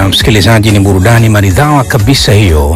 Haya, msikilizaji, ni burudani maridhawa kabisa hiyo,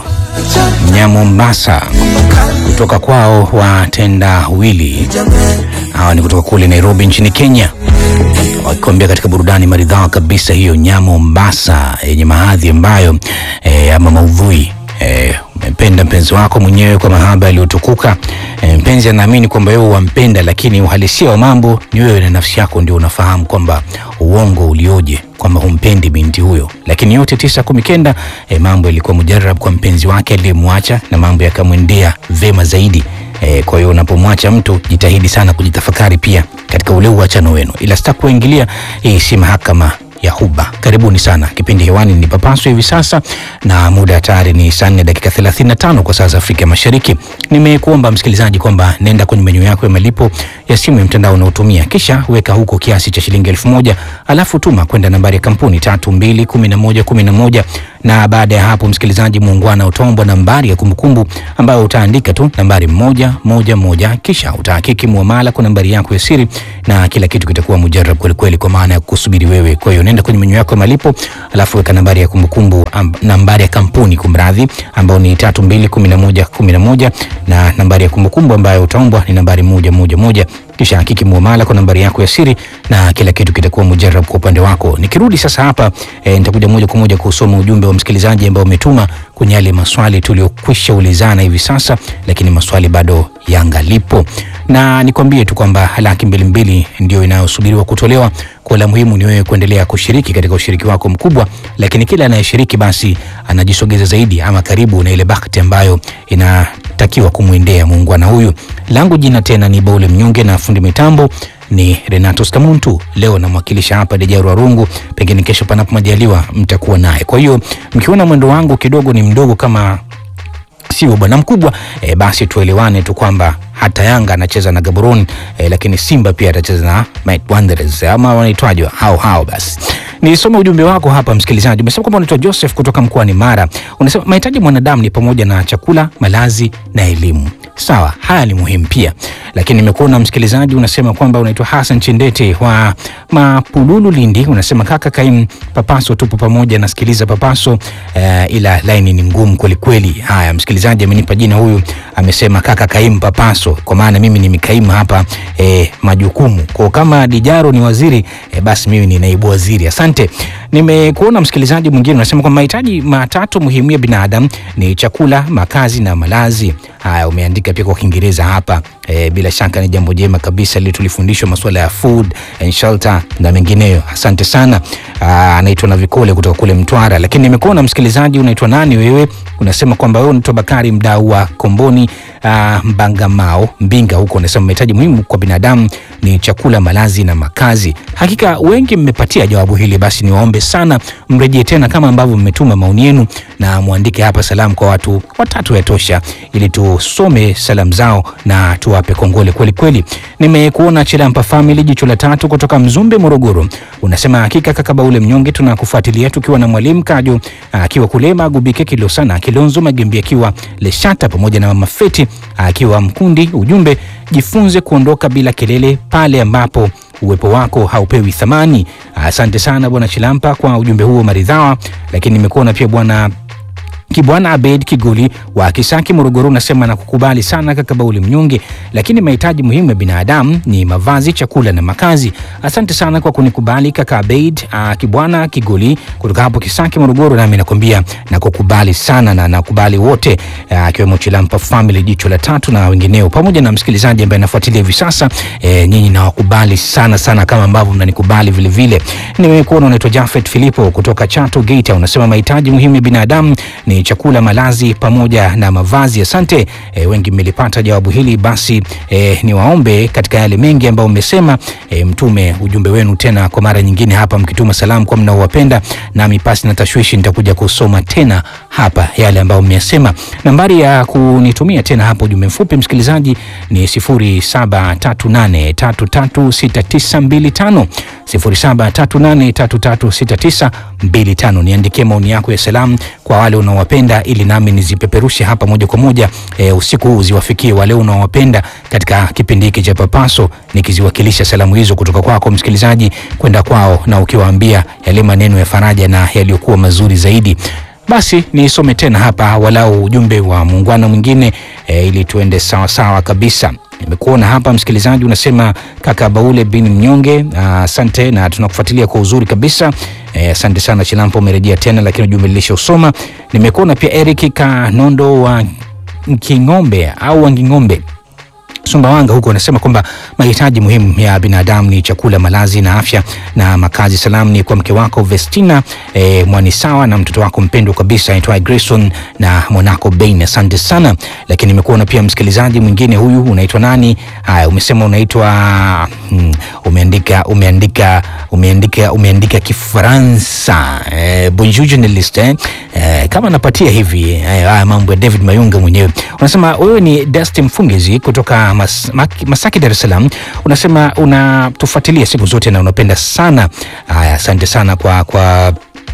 Nyamombasa kutoka kwao watenda wili. Hawa ni kutoka kule Nairobi nchini Kenya, wakikwambia katika burudani maridhawa kabisa hiyo, Nyamombasa yenye mahadhi ambayo e, ama maudhui e, umempenda mpenzi wako mwenyewe kwa mahaba yaliyotukuka. E, mpenzi anaamini kwamba wewe wampenda, lakini uhalisia wa mambo ni wewe na nafsi yako ndio unafahamu kwamba uongo ulioje kwamba humpendi binti huyo, lakini yote tisa kumi kenda e, mambo yalikuwa mujarab kwa mpenzi wake aliyemwacha na mambo yakamwendea vema zaidi. E, kwa hiyo unapomwacha mtu jitahidi sana kujitafakari pia katika ule uachano wenu, ila sitaki kuingilia. Hii si mahakama ya huba. Karibuni sana, kipindi hewani ni Papaso hivi sasa, na muda tayari ni saa nne dakika 35 kwa saa za Afrika Mashariki. Nimekuomba msikilizaji kwamba nenda kwenye menyu yako ya malipo ya simu ya mtandao unaotumia, kisha weka huko kiasi cha shilingi elfu moja alafu tuma kwenda nambari ya kampuni tatu mbili kumi na moja kumi na moja na baada ya hapo msikilizaji muungwana utaombwa nambari ya kumbukumbu ambayo utaandika tu nambari moja moja moja, kisha utahakiki muamala kwa nambari yako ya siri na kila kitu kitakuwa mujarab kwelikweli, kwa maana ya kusubiri wewe. Kwa hiyo nenda kwenye menyu yako ya malipo alafu weka nambari ya kumbukumbu am, nambari ya kampuni kumradhi, ambayo ni tatu mbili kumi na moja kumi na moja na nambari ya kumbukumbu ambayo utaombwa ni nambari moja moja moja kisha hakiki muamala kwa nambari yako ya siri na kila kitu kitakuwa mujarab kwa upande wako. Nikirudi sasa hapa e, nitakuja moja kwa moja kusoma ujumbe wa msikilizaji ambao umetuma kwenye yale maswali tuliokwisha ulizana hivi sasa, lakini maswali bado yangalipo, na nikwambie tu kwamba laki mbili mbili ndio inayosubiriwa kutolewa. Kwa la muhimu ni wewe kuendelea kushiriki katika ushiriki wako mkubwa, lakini kila anayeshiriki basi anajisogeza zaidi ama karibu na ile bahati ambayo inatakiwa kumwendea muungwana huyu. Langu jina tena ni Baule Mnyonge na fundi mitambo ni Renato Skamuntu. Leo namwakilisha hapa Dejaru Arungu, pengine kesho panapo majaliwa mtakuwa naye. Kwa hiyo mkiona mwendo wangu kidogo ni mdogo kama sio bwana mkubwa e, basi tuelewane tu kwamba hata Yanga anacheza na Gaborone e, lakini Simba pia atacheza na Might Wanderers ama wanaitwaje hao hao. Basi nisome ujumbe wako hapa msikilizaji. Umesema kwamba unaitwa Joseph kutoka mkoani Mara. Unasema mahitaji mwanadamu ni pamoja na chakula, malazi na elimu. Sawa, haya ni muhimu pia, lakini nimekuona msikilizaji unasema kwamba unaitwa Hassan Chindete wa Mapululu, Lindi. Unasema kaka Kaim, Papaso tupo pamoja, nasikiliza Papaso uh, ila laini ni ngumu kweli kweli. Haya, msikilizaji amenipa jina huyu, amesema kaka Kaim Papaso, kwa maana mimi ni Mikaim hapa eh, majukumu kwa kama Dijaro ni waziri eh, basi mimi ni naibu waziri. Asante. Nimekuona msikilizaji mwingine unasema kwamba mahitaji matatu muhimu ya binadamu ni chakula, makazi na malazi. Haya, umeandika pia kwa Kiingereza hapa e, bila shaka ni jambo jema kabisa ili tulifundishwa masuala ya food and shelter na mengineyo. Asante sana. Anaitwa na Vikole kutoka kule Mtwara. Lakini nimekuona msikilizaji, unaitwa nani wewe? Unasema kwamba wewe unaitwa Bakari, mdau wa Komboni aa, Mbangamao Mbinga huko. Unasema mahitaji muhimu kwa binadamu ni chakula, malazi na makazi. Hakika wengi mmepatia jawabu hili, basi niwaombe sana mrejee tena kama ambavyo mmetuma maoni yenu na muandike hapa salamu kwa watu watatu yatosha, ili tusome salamu zao na tuwape kongole kweli kweli. Nimekuona Chilampa Family jicho la tatu kutoka Mzumbe Morogoro, unasema hakika kaka Baule Mnyonge, tunakufuatilia tukiwa na mwalimu Kajo akiwa kule Magubike, Kilosana Kilonzo Magembi akiwa Leshata, pamoja na mama Feti akiwa Mkundi. Ujumbe, jifunze kuondoka bila kelele pale ambapo uwepo wako haupewi thamani. Asante sana bwana Chilampa kwa ujumbe huo maridhawa. Lakini nimekuona pia bwana Kibwana Abed Kiguli wa Kisaki Morogoro, unasema na kukubali sana kaka Bauli Mnyonge, lakini mahitaji muhimu ya binadamu ni mavazi, chakula na makazi. Asante sana kwa kunikubali kaka Abed uh, Kibwana Kiguli kutoka hapo Kisaki Morogoro, nami nakwambia na kukubali sana na nakubali wote akiwemo uh, Chilampa Family jicho la tatu na wengineo, pamoja na msikilizaji ambaye anafuatilia hivi sasa e, nyinyi nawakubali sana sana kama ambavyo mnanikubali vile vile. Nimekuona unaitwa Jafet Filipo kutoka Chato Geita, unasema mahitaji muhimu ya binadamu ni chakula, malazi pamoja na mavazi. Asante e, wengi mmelipata jawabu hili. Basi e, niwaombe katika yale mengi ambayo mmesema e, mtume ujumbe wenu tena kwa mara nyingine hapa, mkituma salamu kwa mnaowapenda, nami pasi na tashwishi nitakuja kusoma tena hapa yale ambayo mmeyasema. Nambari ya kunitumia tena hapo ujumbe mfupi msikilizaji ni 0738336925 0738336925. Niandikie maoni yako ya salamu kwa wale unaowapenda ili nami nizipeperushe hapa moja kwa moja e, usiku huu ziwafikie wale unaowapenda katika kipindi hiki cha Papaso, nikiziwakilisha salamu hizo kutoka kwako msikilizaji kwenda kwao, na ukiwaambia yale maneno ya faraja na yaliyokuwa mazuri zaidi. Basi nisome tena hapa walau ujumbe wa muungano mwingine e, ili tuende sawa sawa kabisa. Nimekuona hapa msikilizaji, unasema kaka Baule bin Mnyonge, asante na tunakufuatilia kwa uzuri kabisa. Asante sana Chilampo, umerejea tena, lakini ujumbe nilishausoma. Nimekuona pia Eric Kanondo wa King'ombe au wa Nging'ombe Sumbawanga huko anasema kwamba mahitaji muhimu ya binadamu ni chakula, malazi na afya na makazi. Salamu ni kwa mke wako Vestina e, Mwanisawa na mtoto wako mpendwa kabisa aitwaye Grayson na mwanako Bain. Asante sana. Lakini nimekuona pia msikilizaji mwingine huyu, unaitwa nani? Haya, umesema unaitwa hmm, umeandika umeandika umeandika umeandika Kifaransa e, bonjour journaliste eh? E, kama napatia hivi haya mambo ya David Mayunga mwenyewe. Unasema wewe ni Dusty Mfungezi kutoka Mas, Masaki Dar es Salaam, unasema unatufuatilia siku zote na unapenda sana. Haya, asante sana kwa kwa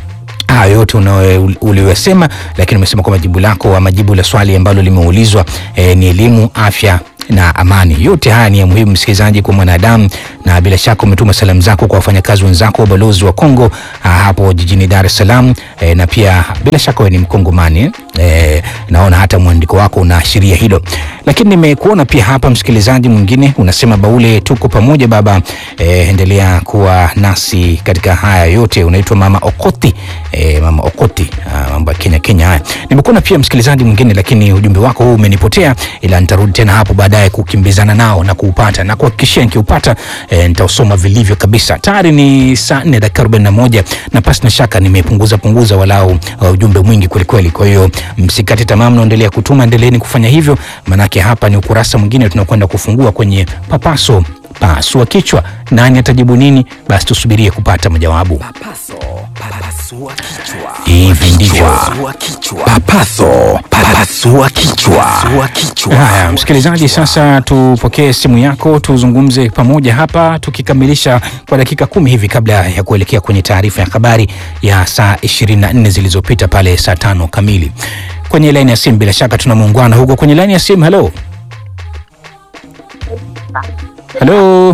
hayo yote uliyosema, lakini umesema kwa majibu lako ama jibu la swali ambalo limeulizwa eh, ni elimu, afya na amani. Yote haya ni ya muhimu msikilizaji, kwa mwanadamu, na bila shaka umetuma salamu zako kwa wafanyakazi wenzako wa balozi wa Kongo hapo jijini Dar es Salaam e, na pia bila shaka wewe ni Mkongomani e, naona hata mwandiko wako unaashiria hilo. Lakini nimekuona pia hapa msikilizaji mwingine unasema, Baule, tuko pamoja baba e, endelea kuwa nasi katika haya yote. Unaitwa mama Okoti e, mama Okoti, mambo ya Kenya Kenya haya. Nimekuona pia msikilizaji mwingine, lakini ujumbe wako huu umenipotea, ila nitarudi tena hapo baadaye kukimbizana nao na kuupata na kuhakikishia nikiupata e, nitausoma vilivyo kabisa. Tayari ni saa nne dakika arobaini na moja na pasi na shaka nimepunguza punguza walau uh, ujumbe mwingi kwelikweli. Kwa hiyo msikate tamaa, mnaendelea kutuma, endeleeni kufanya hivyo, maanake hapa ni ukurasa mwingine tunakwenda kufungua kwenye papaso pasua kichwa. Nani atajibu nini? Basi tusubirie kupata majawabu. Papaso, papasua kichwa. Hivi ndivyo Pasua kichwa. Papaso, papasua kichwa. Pasua kichwa. Haya, msikilizaji, sasa tupokee simu yako, tuzungumze pamoja hapa, tukikamilisha kwa dakika kumi hivi kabla ya kuelekea kwenye taarifa ya habari ya saa 24 zilizopita pale saa tano kamili. Kwenye laini ya simu, bila shaka tuna muungwana huko kwenye laini ya simu. Halo, halo,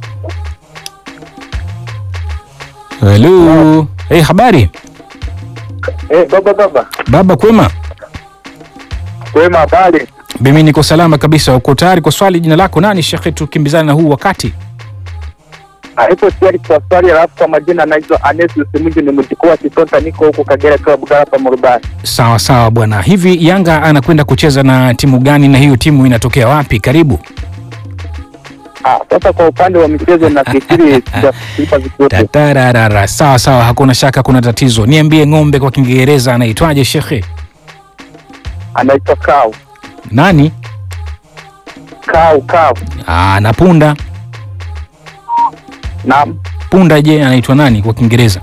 halo. Hey, habari Eh, baba baba. baba, kwema? Kwema habari. Mimi niko salama kabisa. Uko tayari kwa swali? Jina lako nani shekhe? Tukimbizana na huu wakati. Alipo tayari kwa swali alafu kwa majina naitwa Anes Usimuji ni mjukuu wa Kitonta niko huko Kagera kwa Bugara hapa Murubani. Sawa sawa bwana. Hivi Yanga anakwenda kucheza na timu gani na hiyo timu inatokea wapi? Karibu. Ah, sasa kwa upande wa michezo nafikiri sijafikiri vizuri. Tatararara. Sawa sawa, hakuna shaka, kuna tatizo. Niambie, ng'ombe kwa Kiingereza anaitwaje shekhe? Anaitwa Kau. Nani? Kau Kau. Aa, na punda. Naam. Punda je, anaitwa nani kwa Kiingereza?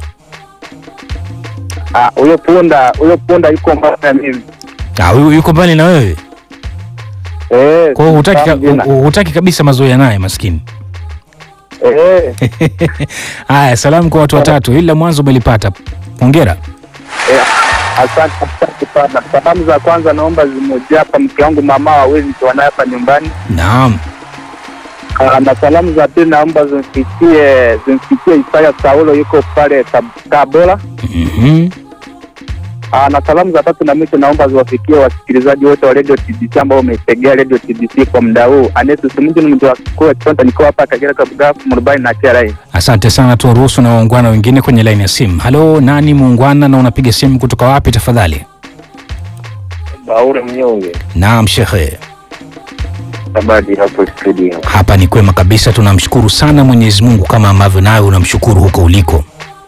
Ah, huyo punda, huyo punda yuko mbali na mimi. Ah, huyu yuko mbali na wewe. Eh. Kwa hiyo hutaki ka- sifahamu jina. hu- hutaki kabisa mazoea naye maskini. Eh. Haya, salamu kwa watu watatu. Hili la mwanzo umelipata. Hongera. eh, Asante asante sana. Salamu za kwanza naomba zimojea hapa mke wangu mama wawezi tuwanaye hapa nyumbani. Naam. Ah, na salamu za pili naomba zimfikie zimfikie Isaya Saulo yuko pale Tab- Tabora. Mhm. Ah, na salamu za tatu na mwisho naomba ziwafikie wasikilizaji wote wa Radio TBC ambao wameitegea Radio TBC kwa muda huu. Anesu Simunji ni mji wa kikuu wa Kitonta, nikiwa hapa Kagera Kabuga Murubani na TRA. Asante sana, tuwaruhusu na waungwana wengine kwenye laini ya simu. Halo, nani muungwana na unapiga simu kutoka wapi tafadhali? Baure Mnyonge, Naam shekhe, habari hapo studio. hapa ni kwema kabisa, tunamshukuru sana Mwenyezi Mungu kama ambavyo nawe unamshukuru huko uliko.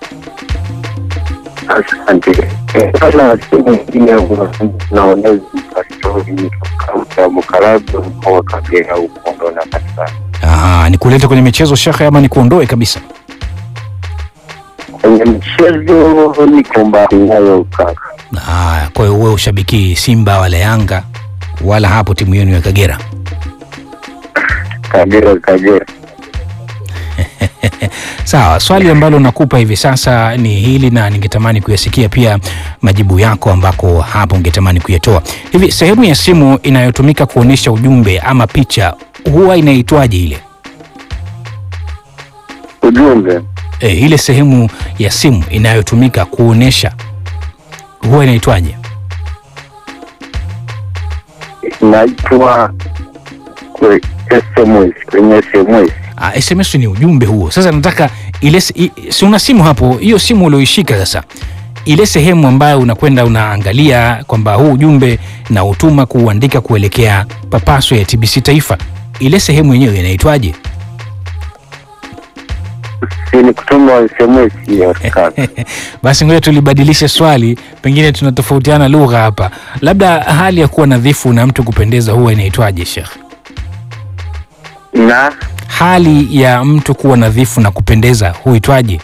Asante. Eh, Sana simu nyingine naonezi pastori kutoka Mukarabu mkoa wa Kagera huko ndo napatikana. Aha, nikulete kwenye michezo shekhe ama nikuondoe kabisa? kwenye mchezo niko mbali nayo kaka. Haya, kwa hiyo wewe ushabiki Simba wala Yanga wala hapo timu yenu ya Kagera. Kagera Kagera. Sawa, swali ambalo nakupa hivi sasa ni hili na ningetamani kuyasikia pia majibu yako ambako hapo ungetamani kuyatoa. Hivi sehemu ya simu inayotumika kuonyesha ujumbe ama picha huwa inaitwaje ile? Ujumbe E, ile sehemu ya simu inayotumika kuonyesha huwa inaitwaje? inaitwa kwe SMS kwenye SMS. Ah, SMS ni ujumbe huo. Sasa nataka ile se- i- si una simu hapo, hiyo simu ulioishika sasa, ile sehemu ambayo unakwenda unaangalia kwamba huu ujumbe na utuma kuuandika kuelekea papaso ya TBC Taifa, ile sehemu yenyewe inaitwaje? Si ni kutuma SMS hiyo kaka. Basi ngoja tulibadilishe swali, pengine tunatofautiana lugha hapa. Labda hali ya kuwa nadhifu na mtu kupendeza huwa inaitwaje, Sheikh? na Hali ya mtu kuwa nadhifu na kupendeza huitwaje?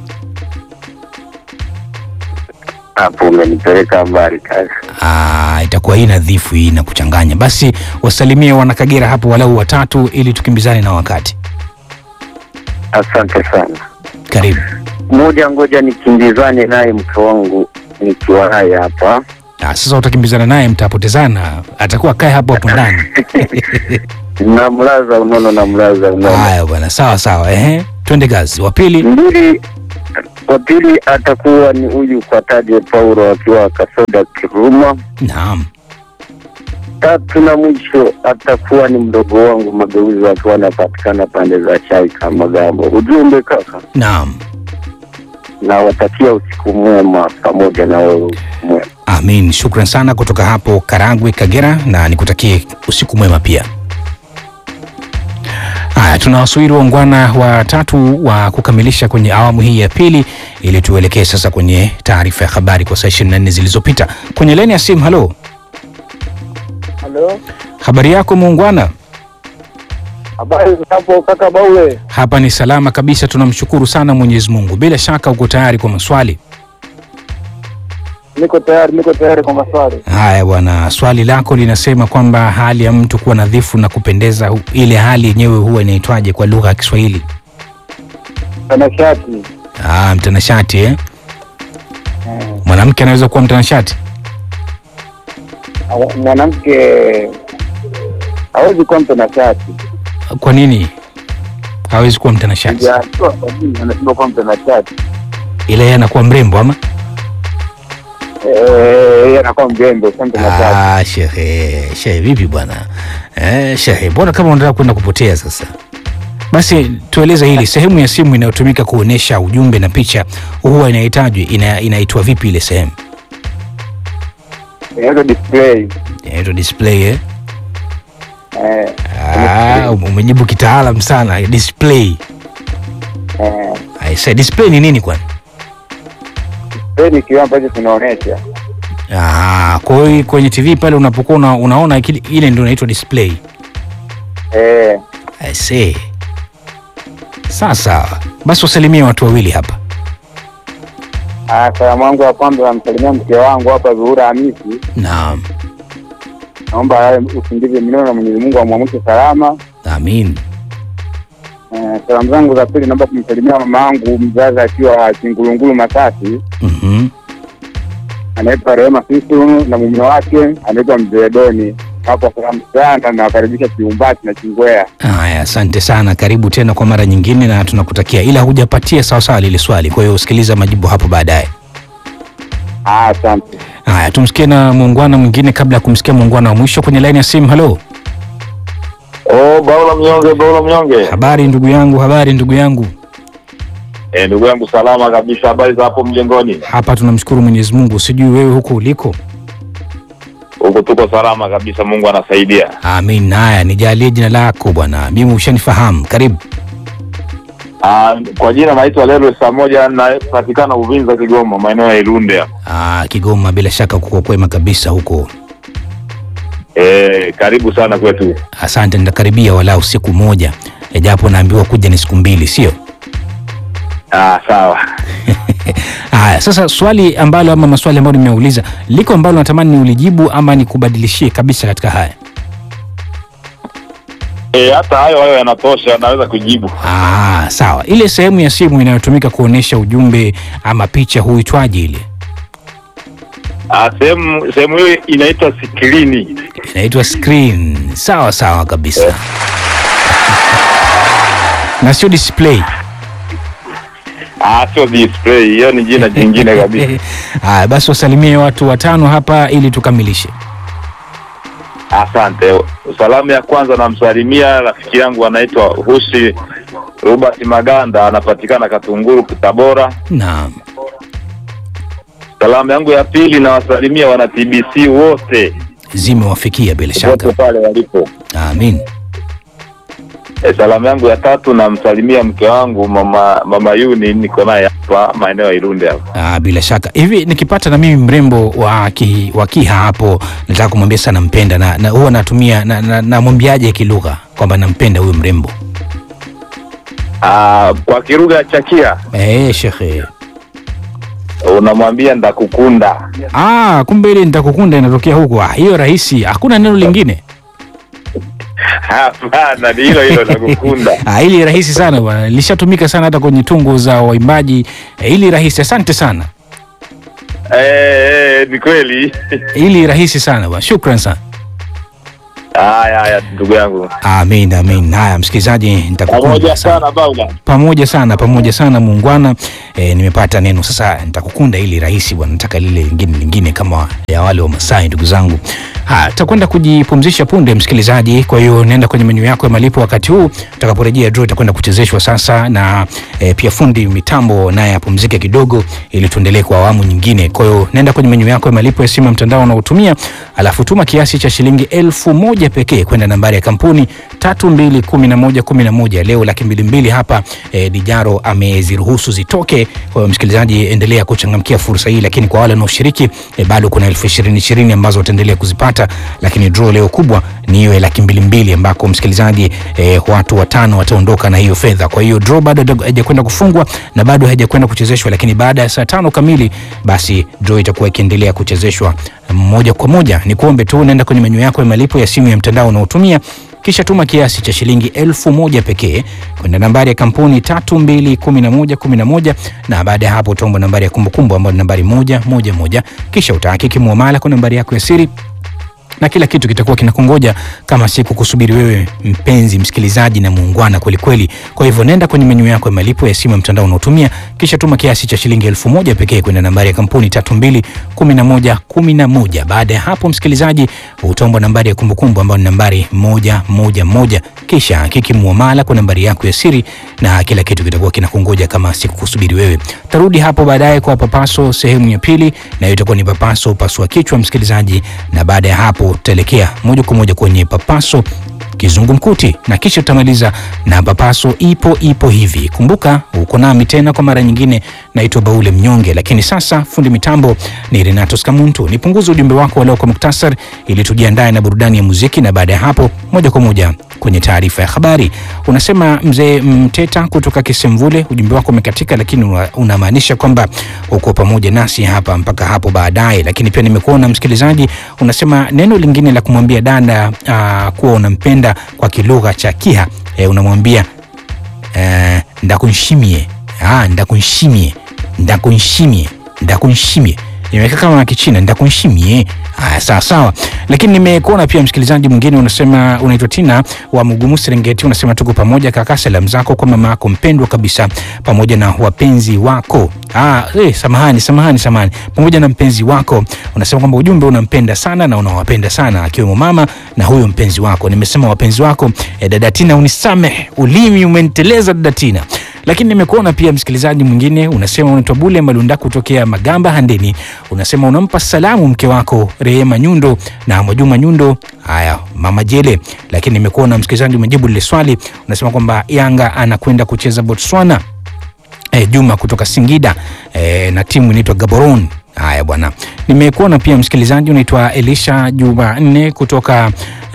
hapo umenipeleka mbali kaka. Ah, itakuwa hii nadhifu hii na kuchanganya. Basi wasalimie wanakagera hapo walau watatu, ili tukimbizane na wakati. Asante sana. Karibu. Moja, ngoja nikimbizane naye mke wangu nikiwa naye hapa. Ah, sasa utakimbizana naye, mtapotezana, atakuwa kae hapo hapo ndani. Namlaza unono, namlaza unono. Haya bwana, sawa sawa, ehe, twende kazi. Wa pili, Mbili, wa pili atakuwa ni huyu Kwataje Paulo akiwa Kasoda Kiruma. naam. Tatu na mwisho atakuwa ni mdogo wangu Mageuzi akiwa anapatikana pande za chai kama Gambo. Ujumbe kaka, Naam, nawatakia usiku mwema pamoja na wewe usiku mwema. amin. Shukran sana kutoka hapo Karagwe, Kagera, na nikutakie usiku mwema pia. Haya, tunawasubiri waungwana watatu wa kukamilisha kwenye awamu hii ya pili, ili tuelekee sasa kwenye taarifa ya habari kwa saa 24 zilizopita. Kwenye laini ya simu, halo, Halo, habari yako muungwana? habari hapo kaka Baule? Hapa ni salama kabisa, tunamshukuru sana Mwenyezi Mungu. Bila shaka uko tayari kwa maswali Niko tayari, niko tayari kwa maswali. haya. Bwana, swali lako linasema kwamba hali ya mtu kuwa nadhifu na kupendeza, hu- ile hali yenyewe huwa inaitwaje kwa lugha ya Kiswahili? Tanashati Ah, mtanashati eh? Mwanamke anaweza kuwa mtanashati? Awa- mwanamke hawezi kuwa mtanashati. Kwa nini hawezi kuwa mtanashati? Sijajua kwa nini anashindwa kuwa mtanashati. Ila yeye anakuwa mrembo ama? Eh, yeye anakuwa mrembo, sio mtanashati. Ah, shehe, shehe vipi bwana? Eh, shehe, mbona kama unataka kwenda kupotea sasa? Basi tueleze hili, sehemu ya simu inayotumika kuonyesha ujumbe na picha huwa inahitajwi ina, inaitwa vipi ile sehemu? Inaitwa display. Inaitwa display eh? Eh, Ah, umejibu kitaalam sana, display. eh, Aisa, display ni nini kwani? display ni kioo ambacho kinaonyesha. Ah, kwa hiyo kwenye TV pale unapokuwa una, unaona kile- ile ndio inaitwa display. Eh, I see. Sawa sawa, basi wasalimie watu wawili hapa. ah, salamu wangu ya kwanza namsalimia mke wangu hapa Zuhura Hamisi. Naam, Naomba awe usingizi mnono na Mwenyezi Mungu amwamshe salama. amin. Eh, salamu zangu za pili naomba kumsalimia mama yangu mzazi akiwa Kingulungulu Masasi, Mhm. anaitwa Rehema Sisu na mume wake anaitwa Mzee Doni. Hapo salamu sana, nawakaribisha Kiumbati na Chingwea. Haya, asante sana, karibu tena kwa mara nyingine, na tunakutakia, ila hujapatia sawasawa lile swali, kwa hiyo usikiliza majibu hapo baadaye. Ah, Asante. Haya, tumsikie na muungwana mwingine kabla ya kumsikia muungwana wa mwisho kwenye laini ya simu. Halo, Oh, Baula Mnyonge, Baula Mnyonge. habari ndugu yangu, habari ndugu yangu. Eh, ndugu yangu salama kabisa. Habari za hapo mjengoni? Hapa tunamshukuru Mwenyezi Mungu, sijui wewe huko uliko. Huko tuko salama kabisa, Mungu anasaidia. Amin. Haya, nijalie jina lako bwana, mimi ushanifahamu. Karibu. Ah, kwa jina naitwa Lelo saa moja napatikana Uvinza, Kigoma, maeneo ya Ilunde. hapa. Ah, Kigoma, bila shaka kuko kwema kabisa huko. Eh, karibu sana kwetu. Asante, nitakaribia walau siku moja, japo naambiwa kuja ni siku mbili, sio? Ah, sawa. Haya, sasa swali ambalo ama maswali ambayo nimeuliza, liko ambalo natamani niulijibu ama nikubadilishie kabisa katika haya? E, hata hayo hayo yanatosha, naweza kujibu. Ah, sawa. Ile sehemu ya simu inayotumika kuonesha ujumbe ama picha huitwaje ile? Ah, sehemu sehemu hiyo inaitwa skrini. Inaitwa screen. Sawa sawa kabisa. Na sio display. Ah, sio display, hiyo ni jina jingine kabisa. Haya, basi wasalimie watu watano hapa ili tukamilishe. Asante. Salamu ya kwanza namsalimia rafiki yangu anaitwa Husi Robert Maganda, anapatikana Katunguru, Tabora. Naam. Salamu yangu ya pili nawasalimia wana TBC wote Zimewafikia bila wote shaka. pale walipo. Amin. E, salamu yangu ya tatu namsalimia mke wangu mama mama Yuni, niko naye hapa maeneo ya Irunde hapa. Ah, bila shaka hivi nikipata na mimi mrembo wa ki, wa Kiha hapo nataka kumwambia sana nampenda na, na huwa natumia na, na, namwambiaje kilugha kwamba nampenda huyo mrembo Ah, kwa Kiruga Chakia eh, shekhe. unamwambia ndakukunda. Ah, kumbe ile nitakukunda inatokea huko. Ah, hiyo rahisi, hakuna neno lingine. Hapana, ni hilo hilo ndakukunda. Ah, ili rahisi sana bwana, lishatumika sana hata kwenye tungo za waimbaji. Eh, ili rahisi, asante sana. Eh, eh, ni kweli. Ili rahisi sana bwana, shukran sana. Haya haya, ndugu yangu, Amin, amin. Haya msikilizaji, nitakukunda pamoja sana. sana Baula. pamoja sana pamoja sana muungwana e, nimepata neno sasa nitakukunda ili rahisi bwana nataka lile lingine lingine kama ya wale wa masai ndugu zangu ha tutakwenda kujipumzisha punde msikilizaji kwa hiyo nenda kwenye menyu yako ya malipo wakati huu utakaporejea draw itakwenda kuchezeshwa sasa na e, pia fundi mitambo naye apumzike kidogo ili tuendelee kwa awamu nyingine kwa hiyo nenda kwenye menyu yako ya malipo ya simu ya mtandao unaotumia alafu tuma kiasi cha shilingi elfu moja pekee kwenda nambari ya kampuni tatu mbili kumi na moja kumi na moja leo laki mbili mbili hapa e, dijaro ameziruhusu zitoke kwa hiyo msikilizaji endelea kuchangamkia fursa hii lakini kwa wale wanaoshiriki e, bado kuna elfu ishirini ishirini ambazo utaendelea kuzipata lakini draw leo kubwa ni hiyo ya laki mbili mbili ambako msikilizaji e, watu watano wataondoka na hiyo fedha kwa hiyo draw bado haijakwenda- haijakwenda kufungwa na bado haijakwenda kuchezeshwa lakini baada ya saa tano kamili basi draw itakuwa ikiendelea kuchezeshwa moja kwa moja ni kuombe tu unaenda kwenye menyu yako ya malipo ya simu ya mtandao unaotumia kisha tuma kiasi cha shilingi elfu moja pekee kwenda nambari ya kampuni tatu mbili kumi na moja kumi na moja na baada ya hapo utaomba nambari ya kumbukumbu ambayo ni nambari moja moja moja kisha utahakiki muamala kwa nambari yako ya siri na kila kitu kitakuwa kinakungoja kama siku kusubiri wewe mpenzi msikilizaji na muungwana kwelikweli kwa hivyo nenda kwenye menyu yako ya malipo ya simu ya mtandao unaotumia kisha tuma kiasi cha shilingi elfu moja pekee kwenda nambari ya kampuni tatu mbili kumi na moja kumi na moja baada ya hapo msikilizaji utaomba nambari ya kumbukumbu ambayo ni nambari moja moja moja kisha hakiki muamala kwa nambari yako ya siri na kila kitu kitakuwa kinakungoja kama siku kusubiri wewe tarudi hapo baadaye kwa papaso sehemu ya pili na hiyo itakuwa ni papaso pasua kichwa msikilizaji na baada ya hapo tutaelekea moja kwa moja kwenye papaso kizungumkuti na kisha tutamaliza na papaso ipo ipo hivi kumbuka uko nami tena kwa mara nyingine naitwa baule mnyonge lakini sasa fundi mitambo ni renato skamuntu nipunguze ujumbe wako waleo kwa muktasar ili tujiandae na burudani ya muziki na baada ya hapo moja kwa moja kwenye taarifa ya habari unasema mzee mteta kutoka kisemvule ujumbe wako umekatika lakini una- unamaanisha kwamba uko pamoja nasi hapa mpaka hapo baadaye lakini pia nimekuona msikilizaji unasema neno lingine la kumwambia dada uh, kuwa unampenda kwa kilugha cha kiha e, unamwambia eh, ndakunshimie ah, ndakunshimie ndakunshimie ndakunshimie imeweka kama kichina ndakunshimie haya sawa sawa lakini nimekuona pia msikilizaji mwingine unasema unaitwa tina wa mugumu serengeti unasema tuko pamoja kaka salamu zako kwa mama yako mpendwa kabisa pamoja na wapenzi wako ah, eh, samahani samahani samahani pamoja na mpenzi wako unasema kwamba ujumbe unampenda sana na unawapenda sana akiwemo mama na huyo mpenzi wako nimesema wapenzi wako eh, dada tina unisamehe ulimi umeniteleza dada tina lakini nimekuona pia msikilizaji mwingine unasema unaitwa bule malunda kutokea magamba handeni unasema unampa salamu mke wako rehema nyundo na mwajuma nyundo haya mama jele lakini nimekuona msikilizaji umejibu lile swali unasema kwamba yanga anakwenda kucheza botswana e, Juma kutoka Singida e, na timu inaitwa Gaborone. Haya bwana, nimekuona pia msikilizaji unaitwa Elisha Jumanne kutoka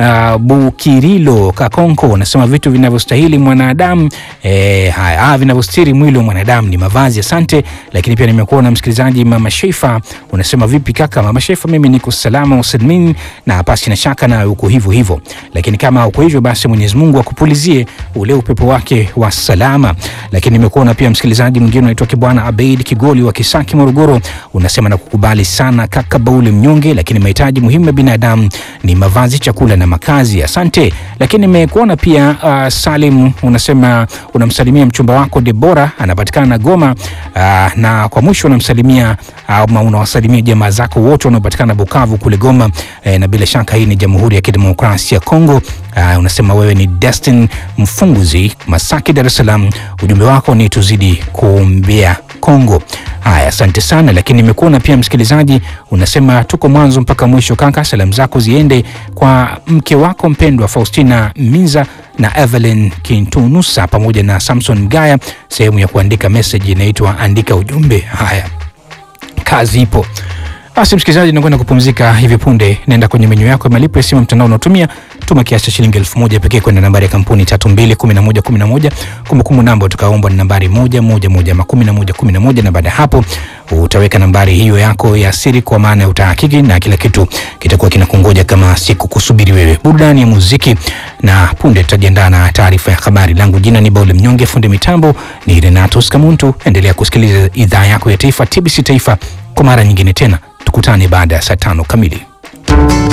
uh, Bukirilo Kakonko unasema vitu vinavyostahili mwanadamu eh, haya ah, vinavyostiri mwili wa mwanadamu ni mavazi. Asante. Lakini pia nimekuona msikilizaji Mama Sheifa unasema vipi kaka? Mama Sheifa, mimi niko salama usalmin na pasi na shaka na uko hivyo hivyo, lakini kama uko hivyo basi Mwenyezi Mungu akupulizie ule upepo wake wa salama. Lakini nimekuona pia msikilizaji mwingine unaitwa Kibwana Abeid Kigoli wa Kisaki Morogoro, unasema na kukubali sana kaka Bauli mnyonge, lakini mahitaji muhimu ya binadamu ni mavazi, chakula na makazi. Asante. Lakini nimekuona pia uh, Salim unasema unamsalimia mchumba wako Debora anapatikana Goma, uh, na kwa mwisho unamsalimia ama unawasalimia jamaa zako wote wanaopatikana Bukavu kule Goma, eh, na bila shaka hii ni Jamhuri ya Kidemokrasia ya Kongo. Uh, unasema wewe ni Destin Mfunguzi Masaki, Dar es Salaam. Ujumbe wako ni tuzidi kuombea Kongo. Haya, asante sana. Lakini nimekuona pia msikilizaji, unasema tuko mwanzo mpaka mwisho. Kaka, salamu zako ziende kwa mke wako mpendwa Faustina Minza na Evelyn Kintunusa pamoja na Samson Mgaya. Sehemu ya kuandika message inaitwa andika ujumbe. Haya, kazi ipo. Basi msikilizaji, nakwenda kupumzika hivi punde. Naenda kwenye menyu yako ya malipo ya simu mtandao unaotumia, tuma kiasi cha shilingi elfu moja pekee kwenda nambari ya kampuni tatu mbili kumi na moja kumi na moja. Kumbukumbu namba utakaombwa ni nambari moja moja moja ama kumi na moja kumi na moja, na baada ya hapo utaweka nambari hiyo yako ya siri, kwa maana ya utahakiki na kila kitu kitakuwa kinakungoja kama siku kusubiri wewe. Burudani ya muziki na punde tutajiandaa na taarifa ya habari. Langu jina ni Baule Mnyonge, fundi mitambo ni Renatus Kamuntu. Endelea kusikiliza idhaa yako ya taifa TBC Taifa kwa mara nyingine tena tukutane baada ya saa tano kamili.